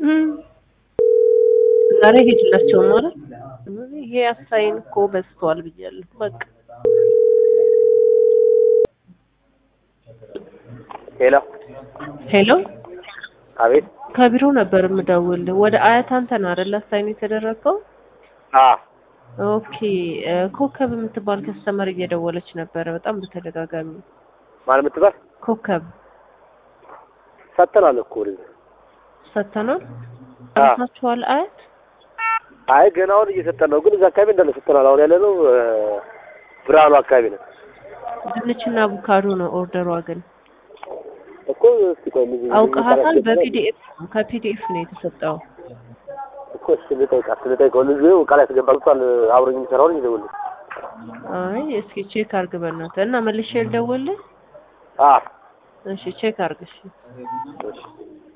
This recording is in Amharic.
እም። ዛሬ ሄድላቸው ማለት ይሄ አሳይን እኮ በዝቷል ብያለሁ። በቃ ሄሎ ሄሎ አቤት ከቢሮ ነበር የምደውልህ። ወደ አያት አንተ ነህ አይደል አሳይን የተደረገው? አ ኦኬ እ፣ ኮከብ የምትባል ከስተመር እየደወለች ነበረ በጣም በተደጋጋሚ። ማን የምትባል ኮከብ ሰጥተናል እኮ ወደዚህ ሰተናል አ ጨርሳችኋል? አያት አይ ገና አሁን እየሰጠን ነው፣ ግን እዛ አካባቢ እንዳለ ሰጥተናል። አሁን ያለ ነው ብርሃኑ አካባቢ ነው ድንችና አቮካዶ ነው ኦርደሯ ግን እኮ። እስኪ ቆይ ምን አውቀሃታል? በፒዲኤፍ ከፒዲኤፍ ነው የተሰጠው። እኮ እሺ፣ ልጠይቃት ልጠይቀው። ልጁ ቃል ያስገባሉታል አብሮኝ የሚሰራውን ይደውልልኝ። አይ እስኪ ቼክ አርግ በእናትህ እና መልሼ ልደውልልህ። አ እሺ ቼክ አርግ እሺ። እሺ